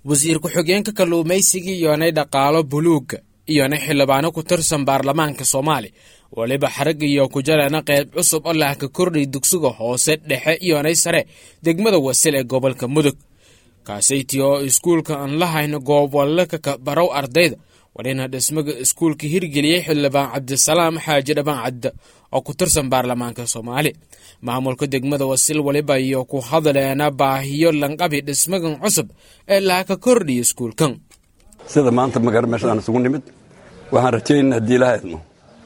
wasiir ku-xigeenka kalluumaysiga iyonay dhaqaalo buluuga iyona xildhibaano ku tirsan baarlamaanka soomaaliya weliba xaragga iyo ku jarana qayb cusub oo lahka kordhay dugsiga hoose dhexe iyonay sare degmada wasil ee gobolka mudug kaasayti oo iskuulka aan lahayn goobwallaka ka barow ardayda wadhina dhismaga iskuulka hirgeliyey xildhibaan cabdisalaam xaaji dhabaan cadda oo ku tirsan baarlamaanka soomaaliya maamulka degmada wasil weliba iyo ku hadaleena baahiyo lanqabi dhismagan cusub ee lahaka kordhiya iskuulkan sida maanta magara meesha aan isugu nimid waxaan rajaynaa haddii ilaha idmo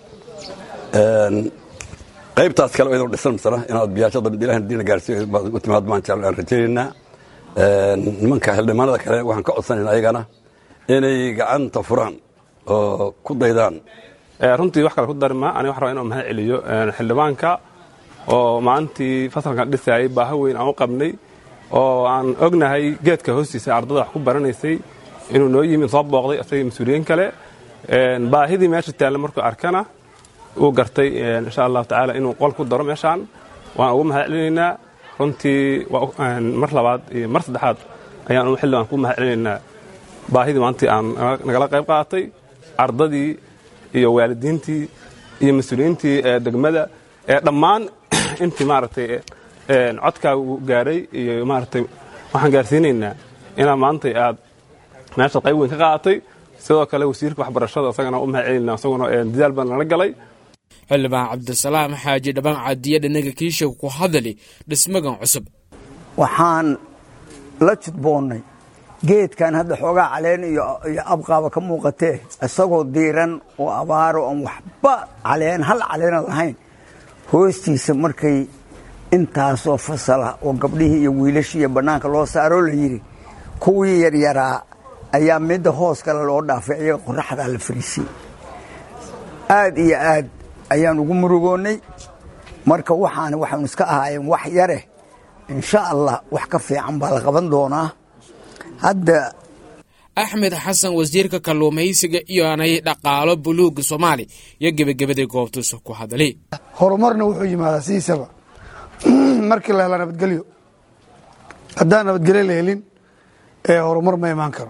qaybtaas kale idoo dhisan masana inaad biyaashada mid ilahan diina gaarsiiyo u timaad maan jecel aan rajaynaynaa nimanka xildhibaanada kale waxaan ka codsanayna ayagana inay gacanta furaan oo ku daydaan runtii wax kale ku darima aniga wax rabaa inuu mahad celiyo xildhibaanka oo maalintii fasalkan dhisaayay baaha weyn aan u qabnay oo aan ognahay geedka hoostiisa ardada wax ku baranaysay inuu noo yimid soo booqday asagii mas-uuliyiin kale baahidii meesha taalla markuu arkana uu gartay insha allahu tacaala inuu qol ku daro meeshaan waan ugu mahad celinaynaa runtii mar labaad iyo mar saddexaad ayaan u xildhibaan ku mahad celinaynaa baahidii maalintii aan nagala qayb qaadatay ardadii iyo waalidiintii iyo mas-uuliyiintii degmada ee dhammaan intii maaragtay codkaaga uu gaaray iyo maaragtay waxaan gaarsiinaynaa inaa maantay aad meesha qayb weyn ka qaadatay sidoo kale wasiirka waxbarashada isagana u mahad celinaa isaguna dadaal baan nala galay xildhibaan cabdisalaam xaaji dhabaan cadiye dhinaga kiisha ku hadali dhismagan cusub waxaan la judboonnay geedkan hadda xoogaa caleen iyo abqaaba ka muuqatee isagoo diiran oo abaaro oon waxba caleen hal caleena lahayn hoostiisa markay intaasoo fasala oo gabdhihii iyo wiilashii iyo bannaanka loo saaroo la yidhi kuwii yaryaraa ayaa midda hoos kale loo dhaafay iyaga qoraxdaa la fariisiyey aad iyo aad ayaan ugu murugoonnay marka waxaan waxaanu iska ahaayeen wax yare insha allah wax ka fiican baa la qaban doonaa hadda axmed xasan wasiirka kalluumaysiga iyoanay dhaqaalo buluuga soomaaliya iyo gebagabaday goobtuusa ku hadalay horumarna wuxuu yimaadaa sidiisaba markii la hela nabadgelyo haddaan nabadgelyo la helin horumar ma imaan karo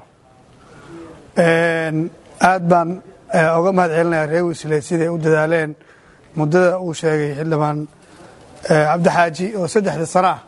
aad baan oga mahad celinayaa reer wisle siday u dadaaleen muddada uu sheegay xildhibaan cabdixaaji oo saddexda sano ah